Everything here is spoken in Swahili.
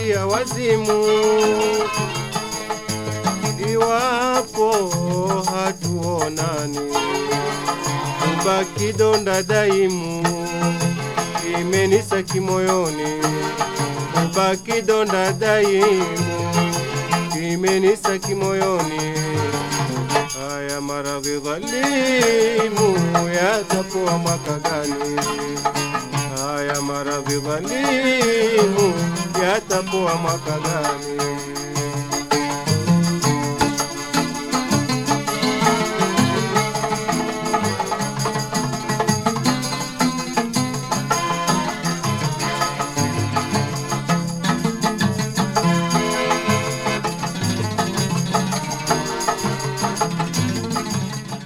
ya wazimu iwapo hatuonani, ubaki donda daimu, imenisa kimoyoni, ubaki donda daimu, imenisa kimoyoni. Haya maradhi dhalimu yatapoa mwaka gani? Haya maradhi dhalimu yatapoa mwaka gani?